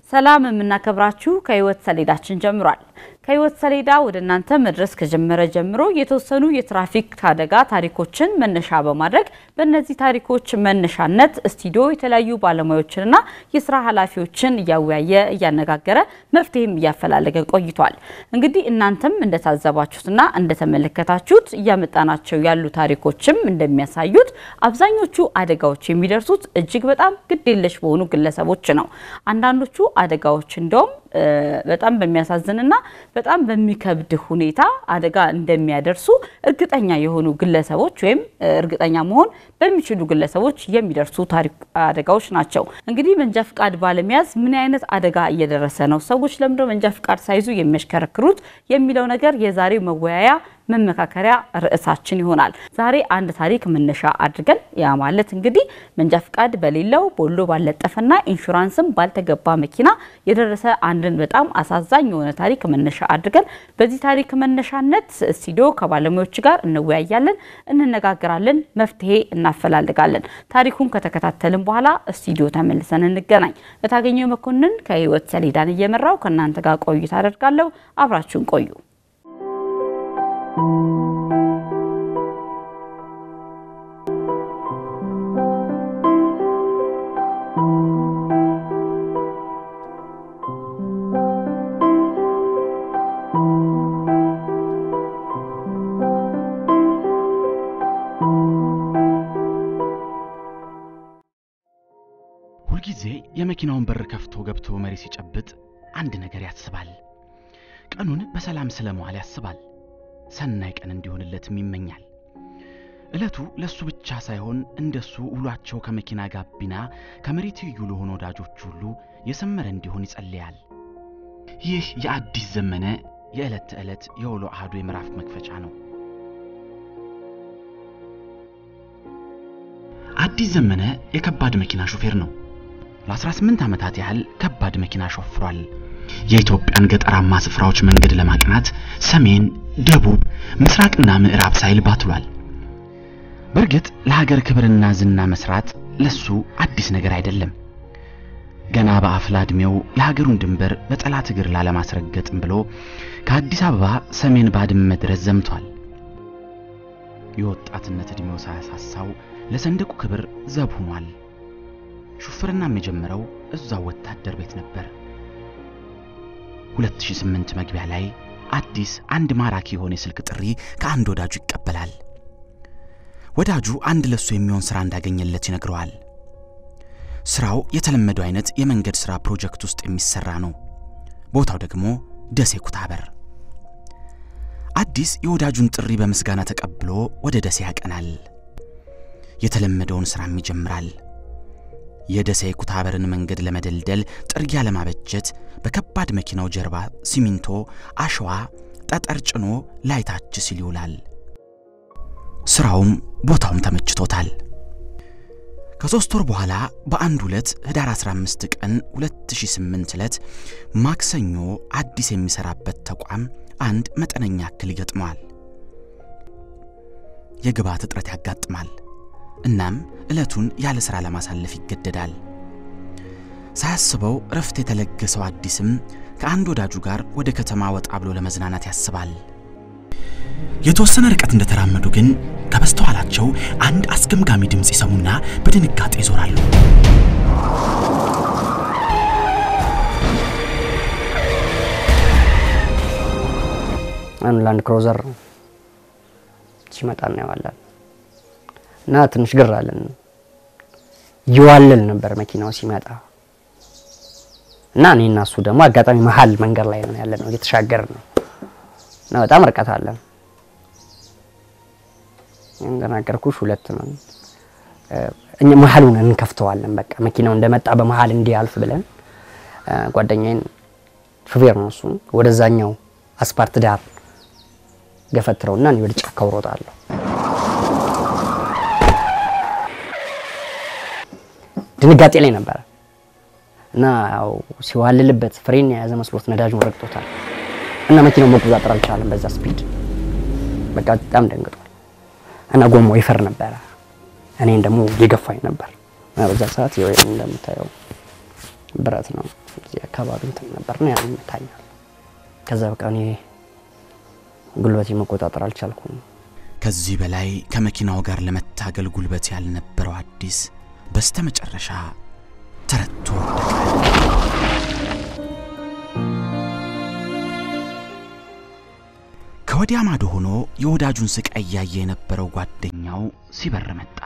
ሰላም የምናከብራችሁ ከህይወት ሰሌዳችን ጀምሯል። ከህይወት ሰሌዳ ወደ እናንተ መድረስ ከጀመረ ጀምሮ የተወሰኑ የትራፊክ አደጋ ታሪኮችን መነሻ በማድረግ በእነዚህ ታሪኮች መነሻነት ስቱዲዮ የተለያዩ ባለሙያዎችንና የስራ ኃላፊዎችን እያወያየ እያነጋገረ መፍትሄም እያፈላለገ ቆይቷል። እንግዲህ እናንተም እንደታዘባችሁትና እንደተመለከታችሁት እያመጣናቸው ያሉ ታሪኮችም እንደሚያሳዩት አብዛኞቹ አደጋዎች የሚደርሱት እጅግ በጣም ግዴለሽ በሆኑ ግለሰቦች ነው። አንዳንዶቹ አደጋዎች እንደውም በጣም በሚያሳዝንና በጣም በሚከብድ ሁኔታ አደጋ እንደሚያደርሱ እርግጠኛ የሆኑ ግለሰቦች ወይም እርግጠኛ መሆን በሚችሉ ግለሰቦች የሚደርሱ ታሪክ አደጋዎች ናቸው። እንግዲህ መንጃ ፍቃድ ባለመያዝ ምን አይነት አደጋ እየደረሰ ነው፣ ሰዎች ለምንድነው መንጃ ፍቃድ ሳይዙ የሚያሽከረክሩት የሚለው ነገር የዛሬው መወያያ መመካከሪያ ርዕሳችን ይሆናል። ዛሬ አንድ ታሪክ መነሻ አድርገን ያ ማለት እንግዲህ መንጃ ፍቃድ በሌለው ቦሎ ባልለጠፈና ኢንሹራንስም ባልተገባ መኪና የደረሰ አንድን በጣም አሳዛኝ የሆነ ታሪክ መነሻ አድርገን በዚህ ታሪክ መነሻነት ስቱዲዮ ከባለሙያዎች ጋር እንወያያለን፣ እንነጋገራለን፣ መፍትሄ እናፈላልጋለን። ታሪኩን ከተከታተልን በኋላ ስቱዲዮ ተመልሰን እንገናኝ። እታገኘው መኮንን ከህይወት ሰሌዳን እየመራው ከእናንተ ጋር ቆይታ አደርጋለሁ። አብራችሁን ቆዩ። ሁልጊዜ የመኪናውን በር ከፍቶ ገብቶ መሪ ሲጨብጥ አንድ ነገር ያስባል። ቀኑን በሰላም ስለመዋል ያስባል። ሰናይ ቀን እንዲሆንለትም ይመኛል። ዕለቱ ለሱ ብቻ ሳይሆን እንደሱ ውሏቸው ከመኪና ጋቢና ከመሪ ትይዩ ለሆኑ ወዳጆች ሁሉ የሰመረ እንዲሆን ይጸልያል። ይህ የአዲስ ዘመነ የዕለት ተዕለት የውሎ አህዱ የምዕራፍ መክፈቻ ነው። አዲስ ዘመነ የከባድ መኪና ሾፌር ነው። ለ18 ዓመታት ያህል ከባድ መኪና ሾፍሯል። የኢትዮጵያን ገጠራማ ስፍራዎች መንገድ ለማቅናት ሰሜን፣ ደቡብ፣ ምስራቅና ምዕራብ ሳይል ባትሏል። በእርግጥ ለሀገር ክብርና ዝና መስራት ለሱ አዲስ ነገር አይደለም። ገና በአፍላ ዕድሜው የሀገሩን ድንበር በጠላት እግር ላለማስረገጥም ብሎ ከአዲስ አበባ ሰሜን ባድመ ድረስ ዘምቷል። የወጣትነት ዕድሜው ሳያሳሳው ለሰንደቁ ክብር ዘብ ሆኗል። ሹፍርናም የጀመረው እዛው ወታደር ቤት ነበር። 2008 መግቢያ ላይ አዲስ አንድ ማራኪ የሆነ የስልክ ጥሪ ከአንድ ወዳጁ ይቀበላል። ወዳጁ አንድ ለሱ የሚሆን ስራ እንዳገኘለት ይነግረዋል። ስራው የተለመደው አይነት የመንገድ ስራ ፕሮጀክት ውስጥ የሚሰራ ነው። ቦታው ደግሞ ደሴ ኩታበር። አዲስ የወዳጁን ጥሪ በምስጋና ተቀብሎ ወደ ደሴ ያቀናል። የተለመደውን ስራም ይጀምራል። የደሴ ኩታበርን መንገድ ለመደልደል ጥርጊያ ለማበጀት በከባድ መኪናው ጀርባ ሲሚንቶ፣ አሸዋ፣ ጠጠር ጭኖ ላይታች ሲል ይውላል። ስራውም ቦታውም ተመችቶታል። ከሦስት ወር በኋላ በአንድ ዕለት ህዳር 15 ቀን 2008 ዕለት ማክሰኞ አዲስ የሚሰራበት ተቋም አንድ መጠነኛ እክል ይገጥመዋል። የግብዓት እጥረት ያጋጥማል። እናም ዕለቱን ያለ ሥራ ለማሳለፍ ይገደዳል። ሳያስበው እረፍት የተለገሰው አዲስም ከአንድ ወዳጁ ጋር ወደ ከተማ ወጣ ብሎ ለመዝናናት ያስባል። የተወሰነ ርቀት እንደተራመዱ ግን ከበስተኋላቸው አንድ አስገምጋሚ ድምፅ ይሰሙና በድንጋጤ ይዞራሉ። አንድ ላንድ ክሮዘር ሲመጣ እናየዋለን እና ትንሽ ግር አለን። ይዋልል ነበር መኪናው ሲመጣ እና እኔ እና እሱ ደግሞ አጋጣሚ መሀል መንገድ ላይ ነው ያለ ነው እየተሻገር ነው እና በጣም ርቀት አለን። እንደናገርኩሽ ሁለት ነው እኛ መሀሉን እንከፍተዋለን። በቃ መኪናው እንደመጣ በመሀል እንዲያልፍ ብለን ጓደኛዬን ሹፌር ነው እሱ ወደዛኛው አስፓርት ዳር ገፈትረውና እኔ ወደ ጫካው እሮጣለሁ። ድንጋጤ ላይ ነበረ እና ያው ሲዋልልበት ፍሬን የያዘ መስሎት ነዳጁን ረግጦታል እና መኪናው መቆጣጠር አልቻለም በዛ ስፒድ። በቃ በጣም ደንግጧል እና ጎማው ይፈር ነበረ። እኔን ደግሞ የገፋኝ ነበር እና በዛ ሰዓት እንደምታየው ብረት ነው እዚህ አካባቢ አካባቢ እንትን ነበር ነው ያን ይመታኛል። ከዛ በቃ እኔ ጉልበቴ መቆጣጠር አልቻልኩም። ከዚህ በላይ ከመኪናው ጋር ለመታገል ጉልበት ያልነበረው አዲስ በስተመጨረሻ ተረቶ ወደቀ። ከወዲያ ማዶ ሆኖ የወዳጁን ስቃይ እያየ የነበረው ጓደኛው ሲበር መጣ።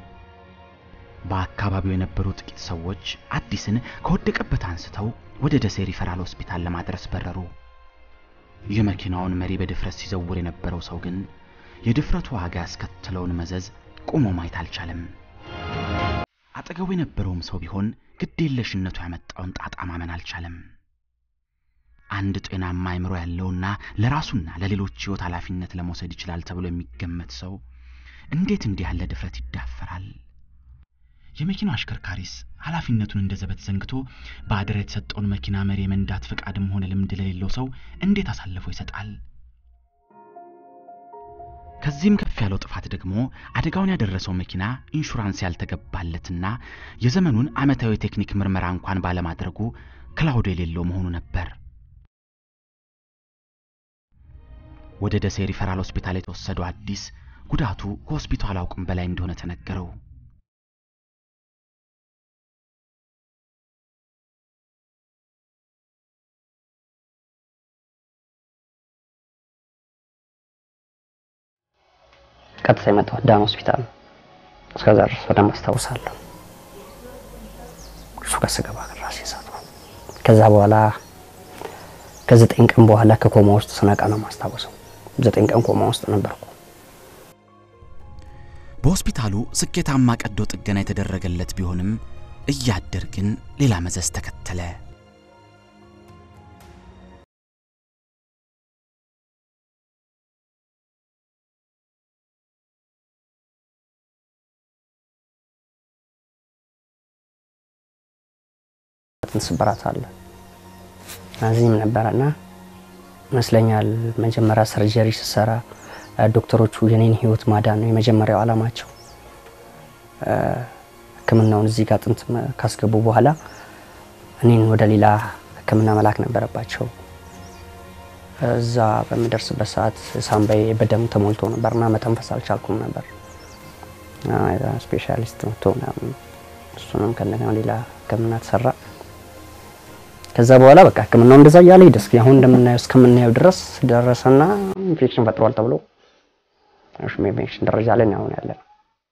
በአካባቢው የነበሩ ጥቂት ሰዎች አዲስን ከወደቀበት አንስተው ወደ ደሴ ሪፈራል ሆስፒታል ለማድረስ በረሩ። የመኪናውን መሪ በድፍረት ሲዘውር የነበረው ሰው ግን የድፍረቱ ዋጋ ያስከተለውን መዘዝ ቆሞ ማየት አልቻለም። አጠገቡ የነበረውም ሰው ቢሆን ግዴለሽነቱ ያመጣውን ጣጣ ማመን አልቻለም። አንድ ጤናማ አእምሮ ያለውና ለራሱና ለሌሎች ሕይወት ኃላፊነት ለመውሰድ ይችላል ተብሎ የሚገመት ሰው እንዴት እንዲህ ያለ ድፍረት ይዳፈራል? የመኪናው አሽከርካሪስ ኃላፊነቱን እንደ ዘበት ዘንግቶ በአደራ የተሰጠውን መኪና መሪ የመንዳት ፈቃድም ሆነ ልምድ ለሌለው ሰው እንዴት አሳልፎ ይሰጣል? ከዚህም ከፍ ያለው ጥፋት ደግሞ አደጋውን ያደረሰው መኪና ኢንሹራንስ ያልተገባለትና የዘመኑን ዓመታዊ ቴክኒክ ምርመራ እንኳን ባለማድረጉ ክላውድ የሌለው መሆኑ ነበር። ወደ ደሴ ሪፈራል ሆስፒታል የተወሰደው አዲስ ጉዳቱ ከሆስፒታሉ አቅም በላይ እንደሆነ ተነገረው። ቀጥታ የመጣሁት ዳን ሆስፒታል ነው። እስከዛ ድረስ በደንብ አስታውሳለሁ። እሱ ጋር ስገባ ግን ራሴ ሳትኩ። ከዛ በኋላ ከዘጠኝ ቀን በኋላ ከኮማ ውስጥ ስነቃ ነው ማስታወሰው። ዘጠኝ ቀን ኮማ ውስጥ ነበርኩ። በሆስፒታሉ ስኬታማ ቀዶ ጥገና የተደረገለት ቢሆንም እያደር ግን ሌላ መዘዝ ተከተለ። ስብራት አለ እዚህም ነበረና ይመስለኛል መጀመሪያ ሰርጀሪ ስሰራ ዶክተሮቹ የኔን ህይወት ማዳን ነው የመጀመሪያው አላማቸው። ሕክምናውን እዚህ ጋር ጥንት ካስገቡ በኋላ እኔን ወደ ሌላ ሕክምና መላክ ነበረባቸው። እዛ በምደርስበት ሰዓት ሳምባዬ በደም ተሞልቶ ነበርና መተንፈስ አልቻልኩም ነበር። ስፔሻሊስት መጥቶ ምናምን እሱንም ከእንደገና ሌላ ሕክምና ተሰራ። ከዛ በኋላ በቃ ህክምናው እንደዛ እያለ ሄደ። እስኪ አሁን እንደምናየው እስከምናየው ድረስ ደረሰና ኢንፌክሽን ፈጥሯል ተብሎ እሺም ኢንፌክሽን ደረጃ ላይ ነው አሁን ያለ ነው።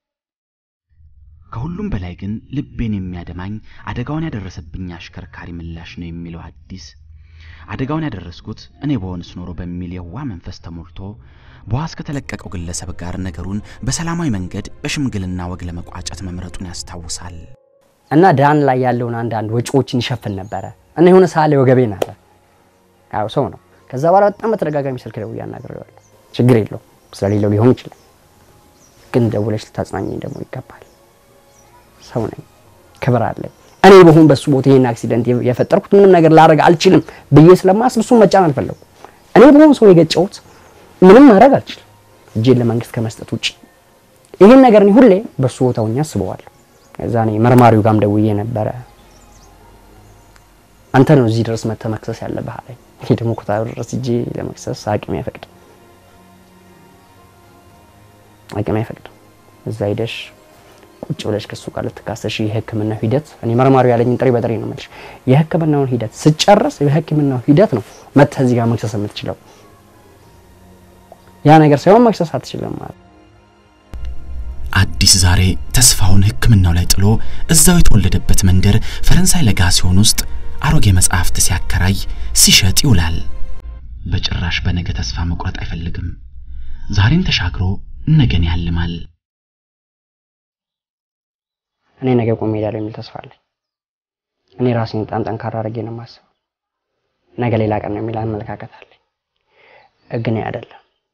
ከሁሉም በላይ ግን ልቤን የሚያደማኝ አደጋውን ያደረሰብኝ አሽከርካሪ ምላሽ ነው የሚለው አዲስ አደጋውን ያደረስኩት እኔ በሆንስ ኖሮ በሚል የዋ መንፈስ ተሞልቶ በዋስ ከተለቀቀው ግለሰብ ጋር ነገሩን በሰላማዊ መንገድ በሽምግልና ወግ ለመቋጨት መምረጡን ያስታውሳል። እና ዳን ላይ ያለውን አንዳንድ ወጪዎችን ይሸፍን ነበረ እና የሆነ ሰዓት ላይ ወገቤን አለ ያው ሰው ነው። ከዛ በኋላ በጣም በተደጋጋሚ ስልክ ደውዬ አናግሬዋለሁ። ችግር የለውም ስለሌለው ሊሆን ይችላል፣ ግን ደውለሽ ልታጽናኘኝ ደግሞ ይገባል። ሰው ነኝ፣ ክብር አለኝ። እኔ በሆን በሱ ቦታ ይሄን አክሲደንት የፈጠርኩት ምንም ነገር ላደርግ አልችልም ብዬ ስለማስብ እሱን መጫን አልፈለጉም። እኔ በሆን ሰው የገጨሁት ምንም ማድረግ አልችልም እጄን ለመንግስት ከመስጠት ውጭ። ይህን ነገር እኔ ሁሌ በሱ ቦታ ሆኜ አስበዋለሁ። እዛ እኔ መርማሪው ጋም ደውዬ ነበረ። አንተ ነው እዚህ ድረስ መተህ መክሰስ ያለብህ አለኝ። እኔ ደግሞ ኮታሩ ድረስ እጄ ለመክሰስ አቅሜ አይፈቅድም፣ አቅሜ አይፈቅድም። እዛ ሂደሽ ቁጭ ብለሽ ከሱ ጋር ልትካሰሽ የህክምና ሂደት እኔ መርማሪው ያለኝን ጥሪ በጥሪ ነው የምልሽ። የህክምናውን ሂደት ስጨርስ የህክምናው ሂደት ነው መተህ እዚህ ጋር መክሰስ የምትችለው። ያ ነገር ሳይሆን መክሰስ አትችልም ማለት አዲስ ዛሬ ተስፋውን ህክምናው ላይ ጥሎ እዛው የተወለደበት መንደር ፈረንሳይ ለጋሲዮን ውስጥ አሮጌ መጽሐፍት ሲያከራይ ሲሸጥ ይውላል። በጭራሽ በነገ ተስፋ መቁረጥ አይፈልግም። ዛሬን ተሻግሮ ነገን ያልማል። እኔ ነገ ቆሜ እሄዳለሁ የሚል ተስፋ አለኝ። እኔ ራሴን በጣም ጠንካራ አድርጌ ነው የማስበው። ነገ ሌላ ቀን ነው የሚል አመለካከት አለኝ። ግን አይደለም።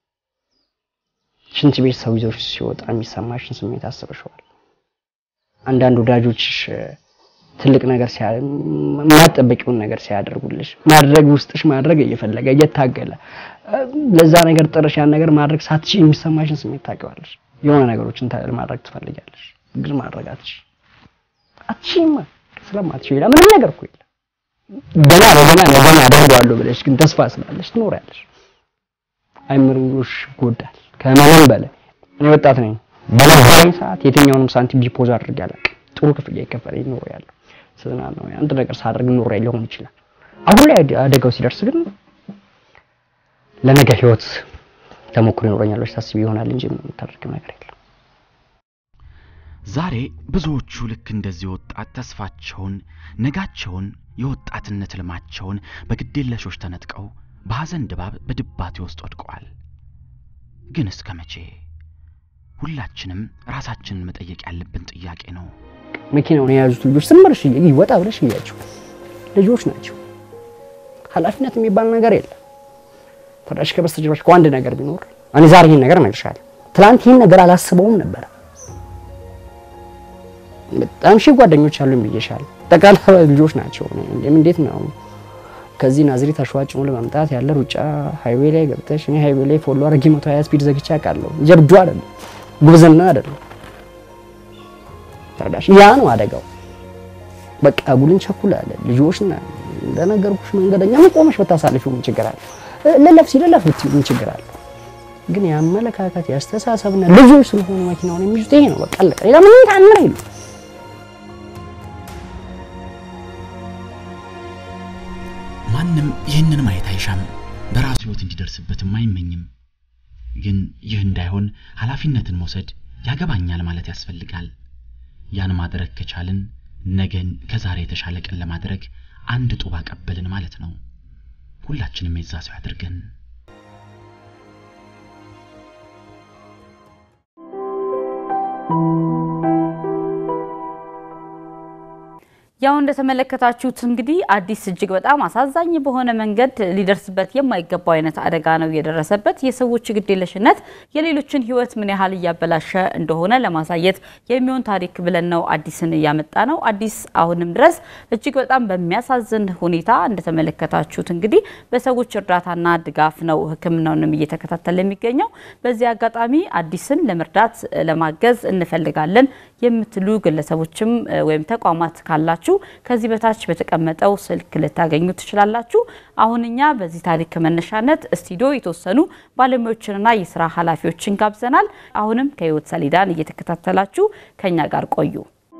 ሽንት ቤት ሰው ይዞሽ ሲወጣ የሚሰማሽን ስሜት አስበሽዋል። አንዳንድ ወዳጆችሽ ትልቅ ነገር የማትጠበቂውን ነገር ሲያደርጉልሽ ማድረግ ውስጥሽ ማድረግ እየፈለገ እየታገለ ለዛ ነገር ጥረሽ ያን ነገር ማድረግ ሳትች የሚሰማሽን ስሜት ታውቂዋለሽ። የሆነ ነገሮችን ማድረግ ትፈልጊያለሽ፣ ግን ማድረግ አትችይም። አትችይም ስለማትችይ ሌላ ምንም ነገር እኮ የለም። ገና ለገና ነገና አደርገዋለሁ ብለሽ ግን ተስፋ ስላለሽ ትኖሪያለሽ። አይምሮሽ ይጎዳል ከምንም በላይ። እኔ ወጣት ነኝ። በነበረኝ ሰዓት የትኛውንም ሳንቲም ዲፖዝ አድርጌ አላውቅም። ጥሩ ክፍያ የከፈለኝ ኖሮ ያለው ስለናል ነው አንድ ነገር ሳደርግ ኖሮ ሊሆን ይችላል። አሁን ላይ አደጋው ሲደርስ ግን ለነገ ህይወት ተሞክሮ ይኖረኛል ብለሽ ታስቢ ይሆናል እንጂ ምንም የምታደርጊው ነገር የለም። ዛሬ ብዙዎቹ ልክ እንደዚህ ወጣት ተስፋቸውን፣ ነጋቸውን፣ የወጣትነት ህልማቸውን በግዴለሾች ተነጥቀው በሐዘን ድባብ በድባቴ ውስጥ ወድቀዋል። ግን እስከ መቼ? ሁላችንም ራሳችንን መጠየቅ ያለብን ጥያቄ ነው። መኪናውን የያዙት ልጆች ስመርሽ ወጣ ብለሽ እያቸው ልጆች ናቸው። ኃላፊነት የሚባል ነገር የለም። ተዳሽ ከበስተጀርባሽ እኮ አንድ ነገር ቢኖር እኔ ዛሬ ይህን ነገር እነግርሻለሁ። ትናንት ይህን ነገር አላስበውም ነበር። በጣም ሺህ ጓደኞች አሉኝ ብዬሻለሁ። ጠቅላላ ልጆች ናቸው። እኔም እንዴት ነው ከዚህ ናዝሬት አሸዋጭኑ ለመምጣት ያለ ሩጫ ሃይዌይ ላይ ገብተሽ እኔ ሃይዌይ ላይ ፎሎ አድርጌ መቶ ሀያ ስፒድ ዘግቼ አውቃለሁ። ጀብዱ አይደለም፣ ጉብዝና አይደለም። ተረዳሽ? ያ ነው አደጋው። በቃ ጉልን ቸኩላለ ልጆች ና እንደነገርኩሽ መንገደኛ ምን ቆመሽ ብታሳልፊው ምን ችግር አለ? ልለፍ ሲልለፍ ብትይው ምን ችግር አለ? ግን የአመለካከት የአስተሳሰብና ልጆች ስለሆኑ መኪናውን የሚይዙት ይሄ ነው። በቃ አለቀ። ሌላ ምንም ታምር የለም። ማንም ይህንን ማየት አይሻም፣ በራሱ ህይወት እንዲደርስበትም አይመኝም። ግን ይህ እንዳይሆን ኃላፊነትን መውሰድ ያገባኛል ማለት ያስፈልጋል። ያን ማድረግ ከቻልን ነገን ከዛሬ የተሻለ ቀን ለማድረግ አንድ ጡብ አቀበልን ማለት ነው። ሁላችንም የዛ ሰው ያድርገን። ያው እንደተመለከታችሁት እንግዲህ አዲስ እጅግ በጣም አሳዛኝ በሆነ መንገድ ሊደርስበት የማይገባው አይነት አደጋ ነው የደረሰበት። የሰዎች ግዴለሽነት የሌሎችን ህይወት ምን ያህል እያበላሸ እንደሆነ ለማሳየት የሚሆን ታሪክ ብለን ነው አዲስን እያመጣ ነው። አዲስ አሁንም ድረስ እጅግ በጣም በሚያሳዝን ሁኔታ እንደተመለከታችሁት እንግዲህ በሰዎች እርዳታና ድጋፍ ነው ሕክምናውንም እየተከታተለ የሚገኘው። በዚህ አጋጣሚ አዲስን ለመርዳት ለማገዝ እንፈልጋለን የምትሉ ግለሰቦችም ወይም ተቋማት ካላችሁ ከዚህ በታች በተቀመጠው ስልክ ልታገኙ ትችላላችሁ። አሁን እኛ በዚህ ታሪክ መነሻነት ስቱዲዮ የተወሰኑ ባለሙያዎችንና የስራ ኃላፊዎችን ጋብዘናል። አሁንም ከህይወት ሰሌዳን እየተከታተላችሁ ከኛ ጋር ቆዩ።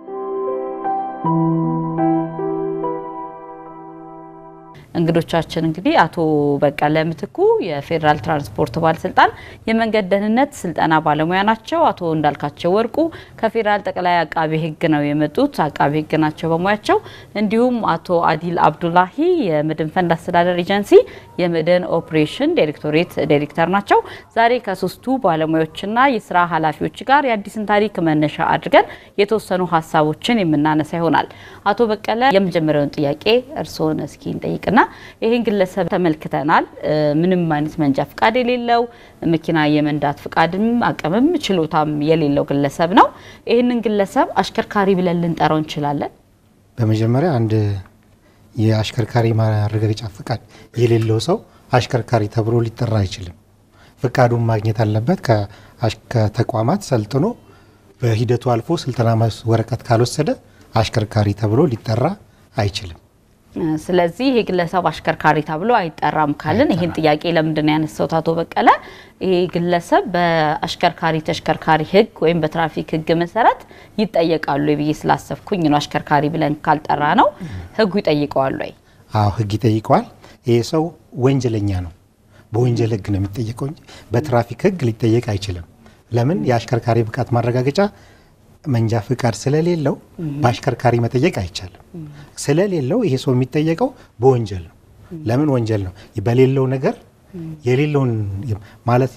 እንግዶቻችን እንግዲህ አቶ በቀለ ምትኩ የፌዴራል ትራንስፖርት ባለስልጣን የመንገድ ደህንነት ስልጠና ባለሙያ ናቸው። አቶ እንዳልካቸው ወርቁ ከፌዴራል ጠቅላይ አቃቤ ሕግ ነው የመጡት፣ አቃቤ ሕግ ናቸው በሙያቸው። እንዲሁም አቶ አዲል አብዱላሂ የመድን ፈንድ አስተዳደር ኤጀንሲ የመድን ኦፕሬሽን ዳይሬክቶሬት ዳይሬክተር ናቸው። ዛሬ ከሶስቱ ባለሙያዎችና የስራ ኃላፊዎች ጋር የአዲስን ታሪክ መነሻ አድርገን የተወሰኑ ሀሳቦችን የምናነሳ ይሆናል። አቶ በቀለ የመጀመሪያውን ጥያቄ እርስዎን እስኪ እንጠይቅና ይህን ግለሰብ ተመልክተናል። ምንም አይነት መንጃ ፍቃድ የሌለው መኪና የመንዳት ፍቃድም አቅምም ችሎታም የሌለው ግለሰብ ነው። ይህንን ግለሰብ አሽከርካሪ ብለን ልንጠራው እንችላለን? በመጀመሪያ አንድ የአሽከርካሪ ማረጋገጫ ፍቃድ የሌለው ሰው አሽከርካሪ ተብሎ ሊጠራ አይችልም። ፍቃዱን ማግኘት አለበት ከተቋማት ሰልጥኖ በሂደቱ አልፎ ስልጠና ወረቀት ካልወሰደ አሽከርካሪ ተብሎ ሊጠራ አይችልም። ስለዚህ ይሄ ግለሰብ አሽከርካሪ ተብሎ አይጠራም ካልን ይህን ጥያቄ ለምንድን ነው ያነሳሁት? አቶ በቀለ ይሄ ግለሰብ በአሽከርካሪ ተሽከርካሪ ሕግ ወይም በትራፊክ ሕግ መሰረት ይጠየቃሉ ብዬ ስላሰብኩኝ ነው። አሽከርካሪ ብለን ካልጠራ ነው ሕጉ ይጠይቀዋል ወይ? አዎ ሕግ ይጠይቀዋል። ይሄ ሰው ወንጀለኛ ነው። በወንጀል ሕግ ነው የሚጠየቀው እንጂ በትራፊክ ሕግ ሊጠየቅ አይችልም። ለምን? የአሽከርካሪ ብቃት ማረጋገጫ መንጃ ፍቃድ ስለሌለው በአሽከርካሪ መጠየቅ አይቻልም። ስለሌለው ይሄ ሰው የሚጠየቀው በወንጀል ነው። ለምን ወንጀል ነው? በሌለው ነገር የሌለውን ማለት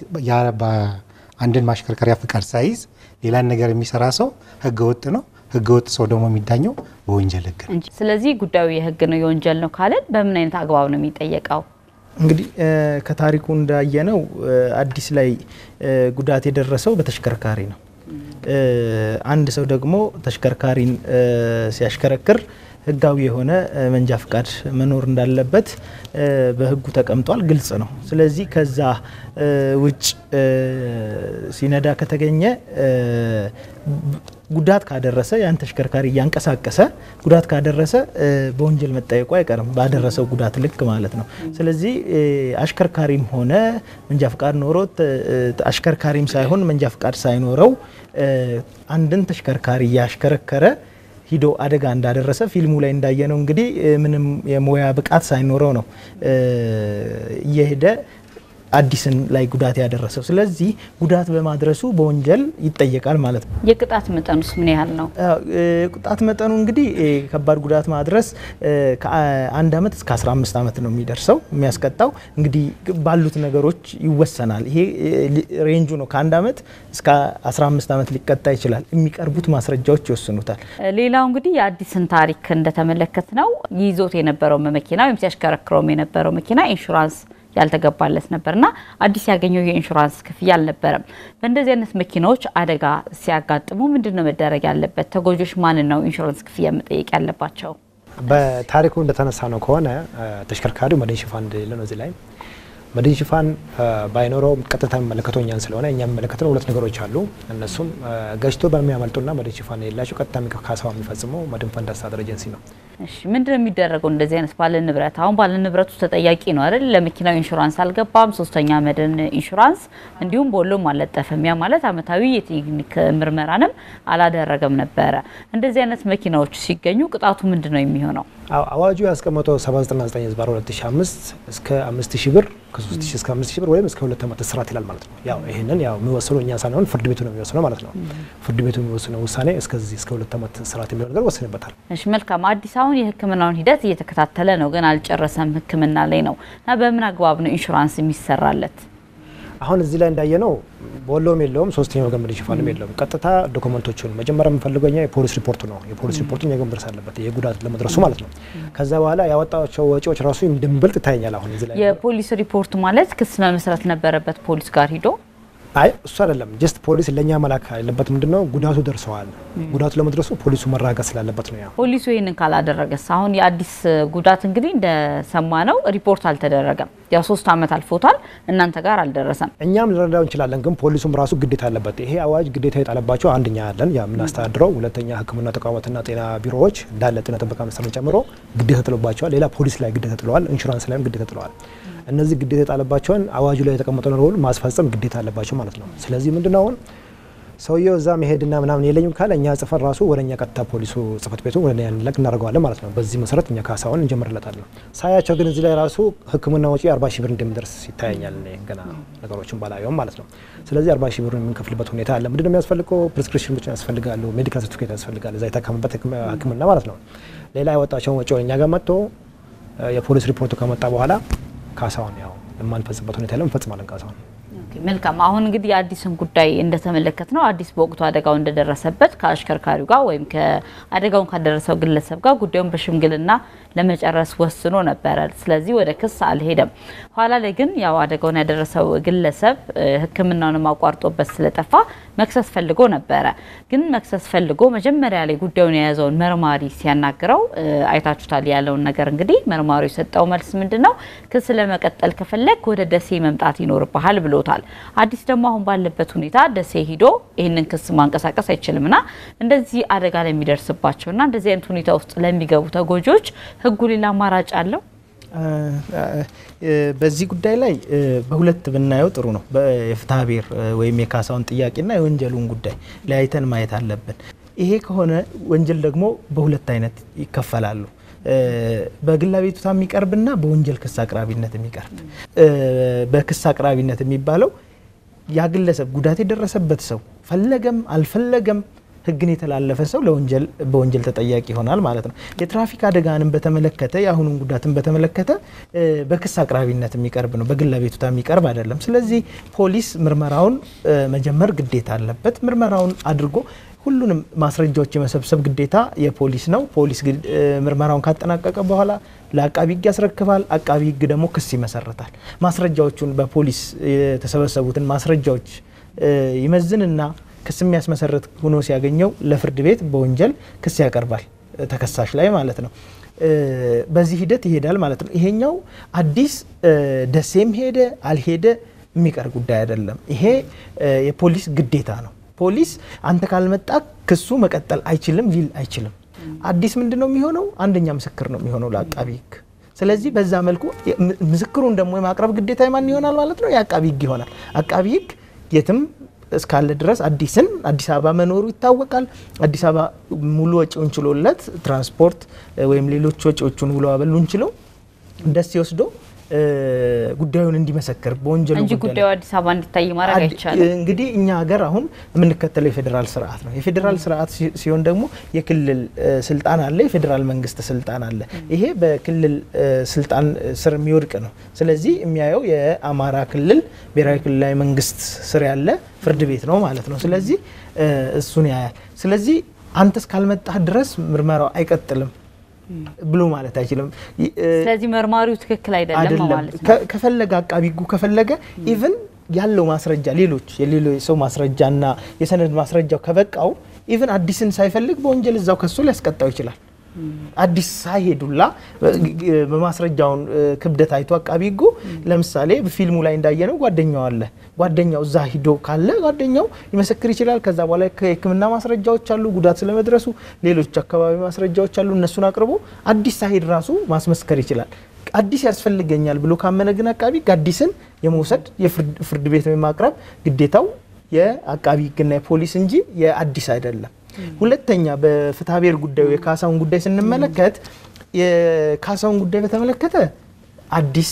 አንድን ማሽከርከሪያ ፍቃድ ሳይዝ ሌላን ነገር የሚሰራ ሰው ህገ ወጥ ነው። ህገ ወጥ ሰው ደግሞ የሚዳኘው በወንጀል ህግ ነው። ስለዚህ ጉዳዩ የህግ ነው የወንጀል ነው ካለን በምን አይነት አግባብ ነው የሚጠየቀው? እንግዲህ ከታሪኩ እንዳየነው አዲስ ላይ ጉዳት የደረሰው በተሽከርካሪ ነው። አንድ ሰው ደግሞ ተሽከርካሪን ሲያሽከረክር ህጋዊ የሆነ መንጃ ፍቃድ መኖር እንዳለበት በህጉ ተቀምጧል፣ ግልጽ ነው። ስለዚህ ከዛ ውጭ ሲነዳ ከተገኘ ጉዳት ካደረሰ ያን ተሽከርካሪ እያንቀሳቀሰ ጉዳት ካደረሰ በወንጀል መጠየቁ አይቀርም፣ ባደረሰው ጉዳት ልክ ማለት ነው። ስለዚህ አሽከርካሪም ሆነ መንጃ ፍቃድ ኖሮት አሽከርካሪም ሳይሆን መንጃ ፍቃድ ሳይኖረው አንድን ተሽከርካሪ እያሽከረከረ ሂዶ አደጋ እንዳደረሰ ፊልሙ ላይ እንዳየነው እንግዲህ ምንም የሙያ ብቃት ሳይኖረው ነው እየሄደ አዲስን ላይ ጉዳት ያደረሰው። ስለዚህ ጉዳት በማድረሱ በወንጀል ይጠየቃል ማለት ነው። የቅጣት መጠኑስ ምን ያህል ነው? ቅጣት መጠኑ እንግዲህ ከባድ ጉዳት ማድረስ ከአንድ ዓመት እስከ 15 ዓመት ነው የሚደርሰው የሚያስቀጣው። እንግዲህ ባሉት ነገሮች ይወሰናል። ይሄ ሬንጁ ነው። ከአንድ ዓመት እስከ 15 ዓመት ሊቀጣ ይችላል። የሚቀርቡት ማስረጃዎች ይወስኑታል። ሌላው እንግዲህ የአዲስን ታሪክ እንደተመለከት ነው ይዞት የነበረው መኪና ወይም ሲያሽከረክረውም የነበረው መኪና ኢንሹራንስ ያልተገባለት ነበርና አዲስ ያገኘው የኢንሹራንስ ክፍያ አልነበረም። በእንደዚህ አይነት መኪናዎች አደጋ ሲያጋጥሙ ምንድን ነው መደረግ ያለበት? ተጎጆች ማንን ነው ኢንሹራንስ ክፍያ መጠየቅ ያለባቸው? በታሪኩ እንደተነሳ ነው ከሆነ ተሽከርካሪው መድን ሽፋን እንደሌለ ነው። እዚህ ላይ መድን ሽፋን ባይኖረው ቀጥታ የሚመለከተው እኛን ስለሆነ እኛ የሚመለከተው ሁለት ነገሮች አሉ። እነሱም ገጭቶ በሚያመልጡና መድን ሽፋን የሌላቸው ቀጥታ ካሳው የሚፈጽመው መድን ፈንድ አስተዳደር ኤጀንሲ ነው። እሺ ምንድን ነው የሚደረገው? እንደዚህ አይነት ባለ ንብረት አሁን ባለ ንብረቱ ተጠያቂ ነው አይደል? ለመኪናው ኢንሹራንስ አልገባም፣ ሶስተኛ መድን ኢንሹራንስ እንዲሁም ቦሎም አልለጠፈም። ያ ማለት አመታዊ የቴክኒክ ምርመራንም አላደረገም ነበረ። እንደዚህ አይነት መኪናዎች ሲገኙ ቅጣቱ ምንድን ነው የሚሆነው? አዋጁ ያስቀመጠው 799 ዝባር 2005 እስከ 5000 ብር ከ3000 እስከ 5000 ብር ወይም እስከ ሁለት ዓመት እስራት ይላል ማለት ነው። ያው ይሄንን ያው የሚወስነው እኛ ሳንሆን ፍርድ ቤቱ ነው የሚወስነው ማለት ነው። ፍርድ ቤቱ የሚወስነው ውሳኔ እስከዚህ እስከ ሁለት ዓመት እስራት የሚለው ነገር ወስንበታል። እሺ መልካም። አዲስ አሁን የሕክምናውን ሂደት እየተከታተለ ነው፣ ግን አልጨረሰም። ሕክምና ላይ ነው እና በምን አግባብ ነው ኢንሹራንስ የሚሰራለት? አሁን እዚህ ላይ እንዳየነው በወሎም የለውም ሶስተኛ ወገን መድን ሽፋንም የለውም። ቀጥታ ዶክመንቶቹን መጀመሪያ የምንፈልገው እኛ የፖሊስ ሪፖርቱ ነው። የፖሊስ ሪፖርቱ እኛ ጋር መድረስ አለበት፣ ይሄ ጉዳት ለመድረሱ ማለት ነው። ከዛ በኋላ ያወጣቸው ወጪዎች ራሱ እንደምበልጥ ይታየኛል። አሁን እዚህ ላይ የፖሊስ ሪፖርት ማለት ክስ መመስረት ነበረበት ፖሊስ ጋር ሂዶ አይ እሱ አይደለም። ጀስት ፖሊስ ለእኛ መላክ ያለበት ምንድን ነው ጉዳቱ ደርሰዋል። ጉዳቱ ለመድረሱ ፖሊሱ መራገጥ ስላለበት ነው። ያ ፖሊሱ ይህንን ካላደረገስ አሁን የአዲስ ጉዳት እንግዲህ እንደሰማ ነው ሪፖርት አልተደረገም። ያው ሶስት ዓመት አልፎታል፣ እናንተ ጋር አልደረሰም። እኛም ልንረዳው እንችላለን፣ ግን ፖሊሱም ራሱ ግዴታ አለበት። ይሄ አዋጅ ግዴታ የጣለባቸው አንደኛ ያለን የምናስተዳድረው፣ ሁለተኛ ሕክምና ተቋማትና ጤና ቢሮዎች እንዳለ ጤና ጥበቃ ሚኒስቴርን ጨምሮ ግዴታ ጥሎባቸዋል። ሌላ ፖሊስ ላይ ግዴታ ጥለዋል፣ ኢንሹራንስ ላይም ግዴታ ጥለዋል። እነዚህ ግዴታ የጣለባቸውን አዋጁ ላይ የተቀመጠው ነገር ሁሉ ማስፈጸም ግዴታ አለባቸው ማለት ነው። ስለዚህ ምንድነው አሁን ሰውየው እዛ መሄድና ምናምን የለኝም ካለ እኛ ጽፈን ራሱ ወደ እኛ ቀጥታ ፖሊሱ ጽፈት ቤቱ ወደ ያን ላክ እናደርገዋለን ማለት ነው። በዚህ መሰረት እኛ ካሳውን እንጀምርለታለን። ሳያቸው ግን እዚህ ላይ ራሱ ህክምና ወጪ አርባ ሺህ ብር እንደሚደርስ ይታያኛል። እኔ ገና ነገሮችን ባላየውም ማለት ነው። ስለዚህ አርባ ሺህ ብር የምንከፍልበት ሁኔታ አለ። ምንድነው የሚያስፈልገው? ፕሪስክሪፕሽን ብቻ ያስፈልጋሉ፣ ሜዲካል ሰርቲፊኬት ያስፈልጋል፣ እዛ የታከመበት ህክምና ማለት ነው። ሌላ ያወጣቸውን ወጪ እኛ ጋር መጥቶ የፖሊስ ሪፖርቱ ከመጣ በኋላ ካሳውን ያው የማንፈጽምበት ሁኔታ ያለ እንፈጽማለን ካሳውን። መልካም አሁን እንግዲህ የአዲስን ጉዳይ እንደተመለከት ነው። አዲስ በወቅቱ አደጋው እንደደረሰበት ከአሽከርካሪው ጋር ወይም ከአደጋውን ካደረሰው ግለሰብ ጋር ጉዳዩን በሽምግልና ለመጨረስ ወስኖ ነበረ። ስለዚህ ወደ ክስ አልሄደም። ኋላ ላይ ግን ያው አደጋውን ያደረሰው ግለሰብ ሕክምናውንም አቋርጦበት ስለጠፋ መክሰስ ፈልጎ ነበረ። ግን መክሰስ ፈልጎ መጀመሪያ ላይ ጉዳዩን የያዘውን መርማሪ ሲያናግረው አይታችሁታል ያለውን ነገር እንግዲህ መርማሪው የሰጠው መልስ ምንድን ነው? ክስ ለመቀጠል ከፈለግ ወደ ደሴ መምጣት ይኖርብሃል ብሎታል። አዲስ ደግሞ አሁን ባለበት ሁኔታ ደሴ ሂዶ ይህንን ክስ ማንቀሳቀስ አይችልም እና እንደዚህ አደጋ ለሚደርስባቸውና እንደዚህ አይነት ሁኔታ ውስጥ ለሚገቡ ተጎጂዎች ህጉ ሌላ አማራጭ አለው? በዚህ ጉዳይ ላይ በሁለት ብናየው ጥሩ ነው። የፍትሐ ብሔር ወይም የካሳውን ጥያቄና የወንጀሉን ጉዳይ ለያይተን ማየት አለብን። ይሄ ከሆነ ወንጀል ደግሞ በሁለት አይነት ይከፈላሉ። በግል አቤቱታ የሚቀርብና በወንጀል ክስ አቅራቢነት የሚቀርብ። በክስ አቅራቢነት የሚባለው ያ ግለሰብ ጉዳት የደረሰበት ሰው ፈለገም አልፈለገም ህግን የተላለፈ ሰው ለወንጀል በወንጀል ተጠያቂ ይሆናል ማለት ነው። የትራፊክ አደጋንም በተመለከተ የአሁኑን ጉዳትን በተመለከተ በክስ አቅራቢነት የሚቀርብ ነው፣ በግል አቤቱታ የሚቀርብ አይደለም። ስለዚህ ፖሊስ ምርመራውን መጀመር ግዴታ አለበት። ምርመራውን አድርጎ ሁሉንም ማስረጃዎች የመሰብሰብ ግዴታ የፖሊስ ነው። ፖሊስ ምርመራውን ካጠናቀቀ በኋላ ለአቃቢ ህግ ያስረክባል። አቃቢ ህግ ደግሞ ክስ ይመሰርታል። ማስረጃዎቹን በፖሊስ የተሰበሰቡትን ማስረጃዎች ይመዝንና ክስ የሚያስመሰረት ሆኖ ሲያገኘው ለፍርድ ቤት በወንጀል ክስ ያቀርባል። ተከሳሽ ላይ ማለት ነው። በዚህ ሂደት ይሄዳል ማለት ነው። ይሄኛው አዲስ ደሴም ሄደ አልሄደ የሚቀር ጉዳይ አይደለም። ይሄ የፖሊስ ግዴታ ነው። ፖሊስ አንተ ካልመጣ ክሱ መቀጠል አይችልም ሊል አይችልም። አዲስ ምንድን ነው የሚሆነው? አንደኛ ምስክር ነው የሚሆነው ለአቃቢ ሕግ። ስለዚህ በዛ መልኩ ምስክሩን ደግሞ የማቅረብ ግዴታ የማን ይሆናል ማለት ነው? የአቃቢ ሕግ ይሆናል። አቃቢ ሕግ የትም እስካለ ድረስ አዲስን አዲስ አበባ መኖሩ ይታወቃል። አዲስ አበባ ሙሉ ወጪውን ችሎለት ትራንስፖርት ወይም ሌሎች ወጪዎቹን ውሎ አበሉን ችለው ደስ ወስዶ ጉዳዩን እንዲመሰክር በወንጀሉ እንጂ ጉዳዩ አዲስ አበባ እንዲታይ ማድረግ አይቻልም። እንግዲህ እኛ ሀገር አሁን የምንከተለው የፌዴራል ስርዓት ነው። የፌዴራል ስርዓት ሲሆን ደግሞ የክልል ስልጣን አለ፣ የፌዴራል መንግስት ስልጣን አለ። ይሄ በክልል ስልጣን ስር የሚወድቅ ነው። ስለዚህ የሚያየው የአማራ ክልል ብሔራዊ ክልላዊ መንግስት ስር ያለ ፍርድ ቤት ነው ማለት ነው። ስለዚህ እሱን ያያል። ስለዚህ አንተ እስካልመጣህ ድረስ ምርመራው አይቀጥልም ብሎ ማለት አይችልም። ስለዚህ መርማሪው ትክክል አይደለም ማለት ነው። ከፈለገ አቃቢ ሕጉ ከፈለገ ኢቭን ያለው ማስረጃ ሌሎች የሌሎች ሰው ማስረጃና የሰነድ ማስረጃው ከበቃው ኢቭን አዲስን ሳይፈልግ በወንጀል እዛው ከሶ ሊያስቀጣው ይችላል። አዲስ ሳይሄዱላ በማስረጃውን ክብደት አይቶ አቃቢ ሕጉ ለምሳሌ ፊልሙ ላይ እንዳየነው ጓደኛው አለ። ጓደኛው እዛ ሂዶ ካለ ጓደኛው ሊመሰክር ይችላል። ከዛ በኋላ የሕክምና ማስረጃዎች አሉ፣ ጉዳት ስለመድረሱ ሌሎች አካባቢ ማስረጃዎች አሉ። እነሱን አቅርቦ አዲስ ሳይሄድ ራሱ ማስመስከር ይችላል። አዲስ ያስፈልገኛል ብሎ ካመነ ግን አቃቢ ሕግ አዲስን የመውሰድ የፍርድ ቤት የማቅረብ ግዴታው የአቃቢ ሕግና የፖሊስ እንጂ የአዲስ አይደለም። ሁለተኛ በፍትሐ ብሔር ጉዳዩ የካሳውን ጉዳይ ስንመለከት የካሳውን ጉዳይ በተመለከተ አዲስ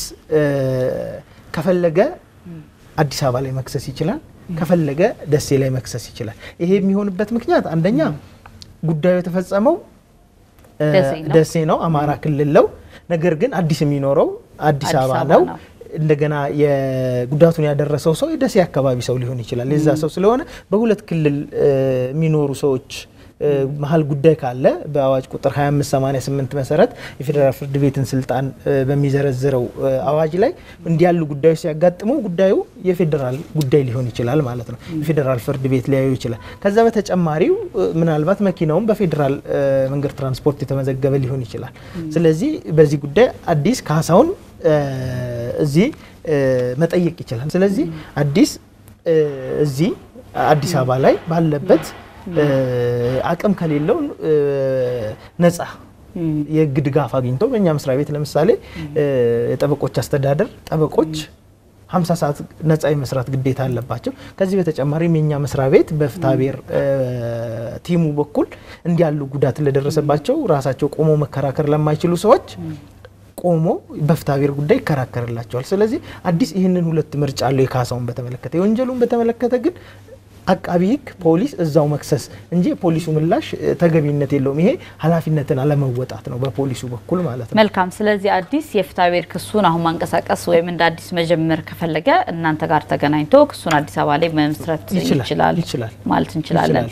ከፈለገ አዲስ አበባ ላይ መክሰስ ይችላል፣ ከፈለገ ደሴ ላይ መክሰስ ይችላል። ይሄ የሚሆንበት ምክንያት አንደኛ ጉዳዩ የተፈጸመው ደሴ ነው፣ አማራ ክልል ነው። ነገር ግን አዲስ የሚኖረው አዲስ አበባ ነው። እንደገና የጉዳቱን ያደረሰው ሰው የደሴ አካባቢ ሰው ሊሆን ይችላል። የዛ ሰው ስለሆነ በሁለት ክልል የሚኖሩ ሰዎች መሀል ጉዳይ ካለ በአዋጅ ቁጥር 2588 መሰረት የፌዴራል ፍርድ ቤትን ስልጣን በሚዘረዝረው አዋጅ ላይ እንዲያሉ ጉዳዮች ሲያጋጥሙ ጉዳዩ የፌዴራል ጉዳይ ሊሆን ይችላል ማለት ነው። የፌዴራል ፍርድ ቤት ሊያዩ ይችላል። ከዛ በተጨማሪው ምናልባት መኪናውም በፌዴራል መንገድ ትራንስፖርት የተመዘገበ ሊሆን ይችላል። ስለዚህ በዚህ ጉዳይ አዲስ ካሳውን እዚህ መጠየቅ ይችላል። ስለዚህ አዲስ እዚህ አዲስ አበባ ላይ ባለበት አቅም ከሌለው ነጻ የህግ ድጋፍ አግኝቶ በእኛ መስሪያ ቤት ለምሳሌ የጠበቆች አስተዳደር ጠበቆች 50 ሰዓት ነጻ የመስራት ግዴታ አለባቸው። ከዚህ በተጨማሪም የኛ መስሪያ ቤት በፍትሐ ብሔር ቲሙ በኩል እንዲያሉ ጉዳት ለደረሰባቸው ራሳቸው ቆሞ መከራከር ለማይችሉ ሰዎች ቆሞ በፍትሐ ብሔር ጉዳይ ይከራከርላቸዋል። ስለዚህ አዲስ ይህንን ሁለት ምርጫ አለው። የካሳውን በተመለከተ የወንጀሉን በተመለከተ ግን አቃቢ ህግ ፖሊስ እዛው መክሰስ እንጂ የፖሊሱ ምላሽ ተገቢነት የለውም። ይሄ ኃላፊነትን አለመወጣት ነው በፖሊሱ በኩል ማለት ነው። መልካም። ስለዚህ አዲስ የፍትሐ ብሔር ክሱን አሁን ማንቀሳቀስ ወይም እንደ አዲስ መጀመር ከፈለገ እናንተ ጋር ተገናኝቶ ክሱን አዲስ አበባ ላይ መመስረት ይችላል ይችላል ማለት እንችላለን።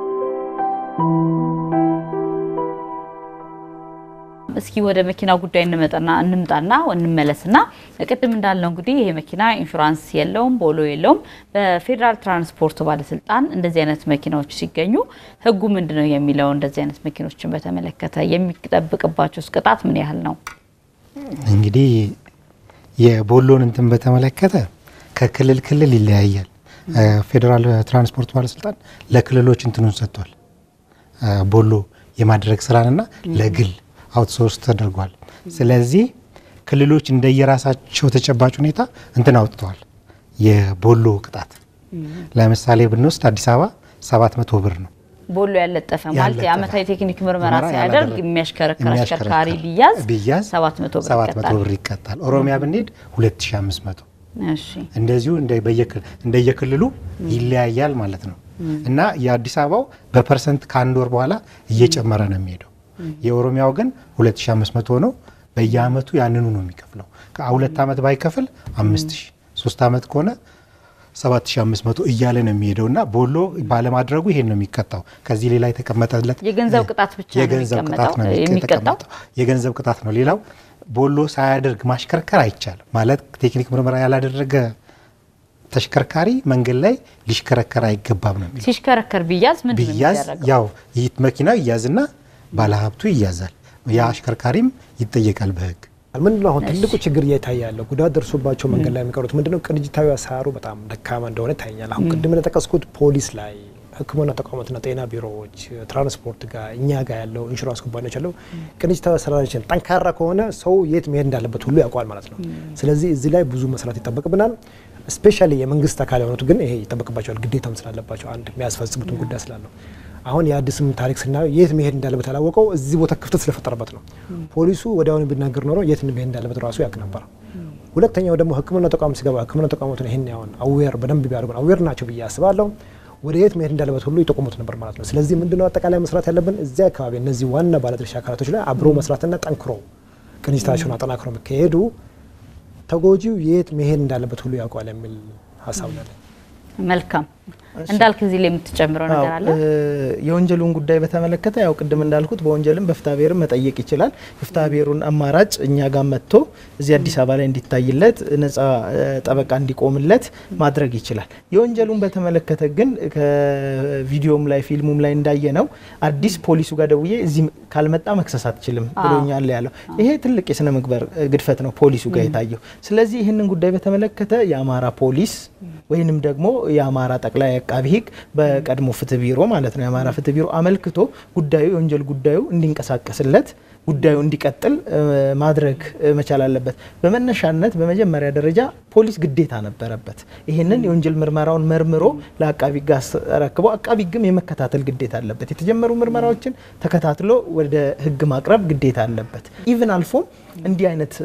እስኪ ወደ መኪና ጉዳይ እንመጣና እንምጣና እንመለስና ቅድም እንዳልነው እንግዲህ ይሄ መኪና ኢንሹራንስ የለውም፣ ቦሎ የለውም። በፌዴራል ትራንስፖርት ባለስልጣን እንደዚህ አይነት መኪናዎች ሲገኙ ህጉ ምንድን ነው የሚለው እንደዚህ አይነት መኪኖችን በተመለከተ የሚጠብቅባቸው ቅጣት ምን ያህል ነው? እንግዲህ የቦሎን እንትን በተመለከተ ከክልል ክልል ይለያያል። ፌዴራል ትራንስፖርት ባለስልጣን ለክልሎች እንትኑን ሰጥቷል። ቦሎ የማድረግ ስራንና ለግል አውትሶርስ ተደርጓል። ስለዚህ ክልሎች እንደየራሳቸው ተጨባጭ ሁኔታ እንትን አውጥተዋል። የቦሎ ቅጣት ለምሳሌ ብንወስድ አዲስ አበባ 700 ብር ነው። ቦሎ ያለጠፈ ማለት ያለጠፈ የአመታዊ ቴክኒክ ምርመራ ምርመራ ሲያደርግ ያላደረገ የሚያሽከረክር የሚያሽከረክር አሽከርካሪ ቢያዝ ቢያዝ 700 ብር 700 ይቀጣል። ብር ይቀጣል። ኦሮሚያ ብንሄድ 2500 እሺ እንደዚሁ እንደ በየክል- እንደየክልሉ ይለያያል ማለት ነው። እና የአዲስ አበባው በፐርሰንት ከአንድ ወር በኋላ እየጨመረ ነው የሚሄደው። የኦሮሚያው ግን 2500 ነው። በየአመቱ ያንኑ ነው የሚከፍለው። ከሁለት ዓመት ባይከፍል 5000 ሶስት ዓመት ከሆነ 7500 እያለ ነው የሚሄደው እና ቦሎ ባለማድረጉ ይሄን ነው የሚቀጣው። ከዚህ ሌላ የተቀመጠለት የገንዘብ ቅጣት ብቻ ነው የገንዘብ ቅጣት ነው የሚቀጣው- የሚቀጣው? የተቀመጠው። የገንዘብ ቅጣት ነው። ሌላው ቦሎ ሳያደርግ ማሽከርከር አይቻልም ማለት ቴክኒክ ምርመራ ያላደረገ ተሽከርካሪ መንገድ ላይ ሊሽከረከር አይገባም ነው የሚለው። ሲሽከረከር ቢያዝ ምንድን ነው ቢያዝ የሚደረገው? ያው ይህ መኪናው ይያዝና ባለሀብቱ ይያዛል፣ ያ አሽከርካሪም ይጠየቃል በህግ። ምንድነው አሁን ትልቁ ችግር እየታየ ያለው ጉዳት ደርሶባቸው መንገድ ላይ የሚቀሩት ምንድነው? ቅንጅታዊ አሰራሩ በጣም ደካማ እንደሆነ ይታየኛል። አሁን ቅድም እንደጠቀስኩት ፖሊስ ላይ ሕክምና ተቋማትና ጤና ቢሮዎች፣ ትራንስፖርት ጋር እኛ ጋር ያለው ኢንሹራንስ ኩባንያዎች ያለው ቅንጅታዊ አሰራራችን ጠንካራ ከሆነ ሰው የት መሄድ እንዳለበት ሁሉ ያውቋል ማለት ነው። ስለዚህ እዚህ ላይ ብዙ መስራት ይጠበቅብናል። ስፔሻሊ የመንግስት አካል የሆኑት ግን ይሄ ይጠበቅባቸዋል፣ ግዴታም ስላለባቸው አንድ የሚያስፈጽሙትን ጉዳይ ስላለው አሁን የአዲስም ታሪክ ስናየው የት መሄድ እንዳለበት ያላወቀው እዚህ ቦታ ክፍተት ስለፈጠረበት ነው። ፖሊሱ ወዲያውኑ ቢናገር ኖሮ የት መሄድ እንዳለበት ራሱ ያውቅ ነበር። ሁለተኛው ደግሞ ህክምና ተቋም ሲገባ ህክምና ተቋማቱን ይህን ያሁን አዌር በደንብ ቢያደርጉን አዌር ናቸው ብዬ አስባለሁ። ወደ የት መሄድ እንዳለበት ሁሉ ይጠቁሙት ነበር ማለት ነው። ስለዚህ ምንድነው አጠቃላይ መስራት ያለብን እዚያ አካባቢ እነዚህ ዋና ባለድርሻ አካላቶች ላይ አብሮ መስራትና ጠንክሮ ቅንጅታቸውን አጠናክሮ የሚካሄዱ ተጎጂው የት መሄድ እንዳለበት ሁሉ ያውቀዋል የሚል ሀሳብ ነው ያለኝ። መልካም እንዳልክ እዚህ ላይ የምትጨምረው ነገር አለ? የወንጀሉን ጉዳይ በተመለከተ ያው ቅድም እንዳልኩት በወንጀልም በፍትሐ ብሔርም መጠየቅ ይችላል። የፍትሐ ብሔሩን አማራጭ እኛ ጋር መጥቶ እዚህ አዲስ አበባ ላይ እንዲታይለት ነጻ ጠበቃ እንዲቆምለት ማድረግ ይችላል። የወንጀሉን በተመለከተ ግን ከቪዲዮም ላይ ፊልሙም ላይ እንዳየ ነው አዲስ ፖሊሱ ጋር ደውዬ እዚህ ካልመጣ መክሰስ አትችልም ብሎኛል ያለው ይሄ ትልቅ የስነ ምግባር ግድፈት ነው ፖሊሱ ጋር የታየው። ስለዚህ ይህንን ጉዳይ በተመለከተ የአማራ ፖሊስ ወይንም ደግሞ የአማራ ጠቅላይ አቃቢ ሕግ በቀድሞ ፍትህ ቢሮ ማለት ነው የአማራ ፍትህ ቢሮ አመልክቶ ጉዳዩ የወንጀል ጉዳዩ እንዲንቀሳቀስለት ጉዳዩ እንዲቀጥል ማድረግ መቻል አለበት። በመነሻነት በመጀመሪያ ደረጃ ፖሊስ ግዴታ ነበረበት። ይህንን የወንጀል ምርመራውን መርምሮ ለአቃቢ ሕግ አስረክቦ አቃቢ ሕግም የመከታተል ግዴታ አለበት። የተጀመሩ ምርመራዎችን ተከታትሎ ወደ ሕግ ማቅረብ ግዴታ አለበት። ኢቭን አልፎም እንዲህ አይነት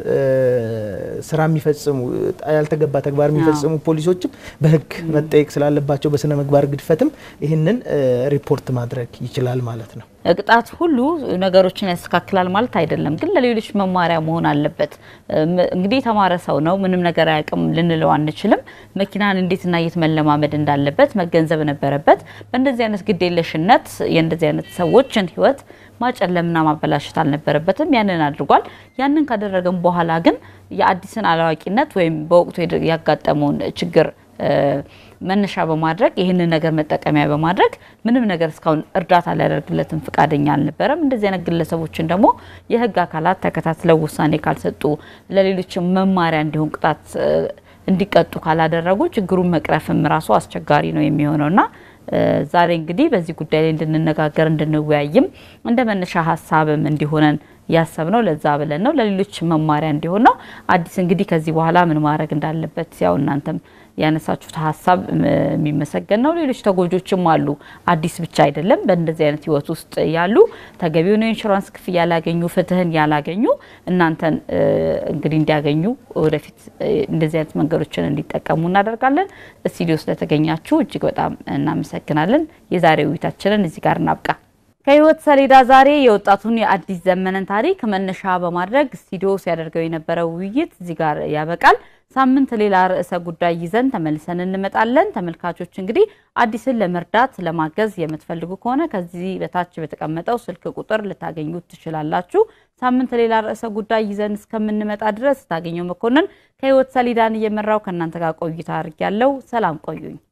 ስራ የሚፈጽሙ ያልተገባ ተግባር የሚፈጽሙ ፖሊሶችም በሕግ መጠየቅ ስላለባቸው በስነ ምግባር ግድፈትም ይህንን ሪፖርት ማድረግ ይችላል ማለት ነው። ቅጣት ሁሉ ነገሮችን ያስተካክላል ማለት አይደለም፣ ግን ለሌሎች መማሪያ መሆን አለበት። እንግዲህ የተማረ ሰው ነው፣ ምንም ነገር አያውቅም ልንለው አንችልም። መኪናን እንዴትና የት መለማመድ እንዳለበት መገንዘብ ነበረበት። በእንደዚህ አይነት ግዴለሽነት የእንደዚህ አይነት ሰዎችን ህይወት ማጨለምና ማበላሸት አልነበረበትም። ያንን አድርጓል። ያንን ካደረገም በኋላ ግን የአዲስን አላዋቂነት ወይም በወቅቱ ያጋጠመውን ችግር መነሻ በማድረግ ይህንን ነገር መጠቀሚያ በማድረግ ምንም ነገር እስካሁን እርዳታ ሊያደርግለትም ፈቃደኛ አልነበረም። እንደዚህ አይነት ግለሰቦችን ደግሞ የህግ አካላት ተከታትለው ውሳኔ ካልሰጡ ለሌሎች መማሪያ እንዲሆን ቅጣት እንዲቀጡ ካላደረጉ ችግሩን መቅረፍም ራሱ አስቸጋሪ ነው የሚሆነውና ዛሬ እንግዲህ በዚህ ጉዳይ ላይ እንድንነጋገር እንድንወያይም እንደ መነሻ ሀሳብም እንዲሆነን ያሰብነው ለዛ ብለን ነው። ለሌሎች መማሪያ እንዲሆን ነው። አዲስ እንግዲህ ከዚህ በኋላ ምን ማድረግ እንዳለበት ያው እናንተም ያነሳችሁት ሀሳብ የሚመሰገን ነው። ሌሎች ተጎጆችም አሉ። አዲስ ብቻ አይደለም። በእንደዚህ አይነት ህይወት ውስጥ ያሉ ተገቢውን የኢንሹራንስ ክፍያ ያላገኙ፣ ፍትህን ያላገኙ እናንተን እንግዲህ እንዲያገኙ ወደፊት እንደዚህ አይነት መንገዶችን እንዲጠቀሙ እናደርጋለን። ስቱዲዮ ስለተገኛችሁ እጅግ በጣም እናመሰግናለን። የዛሬ ውይይታችንን እዚህ ጋር እናብቃ። ከህይወት ሰሌዳ ዛሬ የወጣቱን የአዲስ ዘመንን ታሪክ መነሻ በማድረግ ስቱዲዮ ሲያደርገው የነበረው ውይይት እዚህ ጋር ያበቃል። ሳምንት ሌላ ርዕሰ ጉዳይ ይዘን ተመልሰን እንመጣለን። ተመልካቾች እንግዲህ አዲስን ለመርዳት ለማገዝ የምትፈልጉ ከሆነ ከዚህ በታች በተቀመጠው ስልክ ቁጥር ልታገኙት ትችላላችሁ። ሳምንት ሌላ ርዕሰ ጉዳይ ይዘን እስከምንመጣ ድረስ ታገኘው መኮንን ከህይወት ሰሌዳን እየመራው ከእናንተ ጋር ቆይታ አድርጊያለሁ። ሰላም ቆዩኝ።